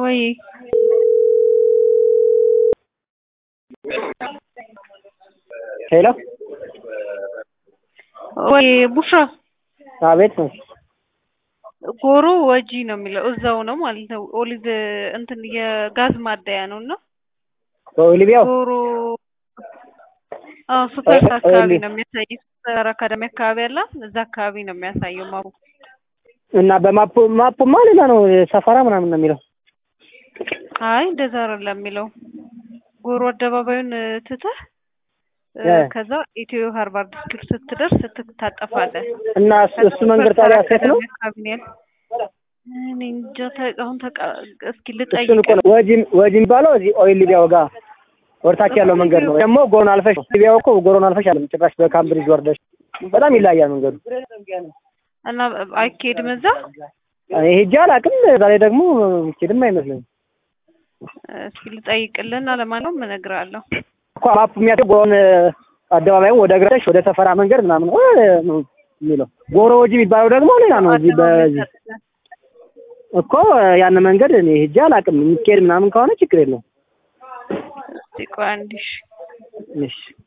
ወይ ሄሎ ወይ ቡሽራ አቤት ነው። ጎሮ ወጂ ነው የሚለው እዛው ነው ማለት ነው። ኦሊቭ እንትን የጋዝ ማደያ ነው እና በኦሊቪያው ጎሮ አዎ ሱፐርስ አካባቢ ነው የሚያሳየው። ሱፐር አካዳሚ አካባቢ ያለ እዛ አካባቢ ነው የሚያሳየው ማሩ እና በማፑ ማፑማ ሌላ ነው ሰፈራ ምናምን ነው የሚለው። አይ እንደዛ አይደለም የሚለው ጎሮ አደባባዩን ትተህ እ እ ከዛ ኢትዮ ሃርቫርድ ስኩል ስትደርስ ትታጠፋለህ። እና እሱ- እሱ መንገድ ታዲያ ሴት ነው? አካባቢ ነው ያለው። እኔ እንጃ ተ- አሁን ተቃ- እስኪ እሱን ልጠይቅ እኮ ነው ወጂ ወጂ የሚባለው እዚህ ኦሊቪያው ጋር ወርታች ያለው መንገድ ነው። ደግሞ ጎሮን አልፈሽ ኦሊቪያው እኮ ጎሮን አልፈሽ አለም ጭራሽ በካምብሪጅ ወርደሽ በጣም ይለያያል መንገዱ። እና አይኬድም እዛ እኔ ሄጄ አላውቅም። ዛሬ ደግሞ ሄድም አይመስለኝም እስኪ ልጠይቅልና ለማንኛውም እነግርሃለሁ። እኮ ማፑ የሚያሳየው ጎሮን አደባባዩን ወደ ግራሽ ወደ ሰፈራ መንገድ ምናምን እ ነው የሚለው። ጎሮ ወጂ የሚባለው ደግሞ ሌላ ነው። እዚህ በዚህ እኮ ያን መንገድ እኔ ሄጄ አላውቅም። የሚካሄድ ምናምን ከሆነ ችግር የለውም። እስኪ ቆይ አንዴ እሺ። እሺ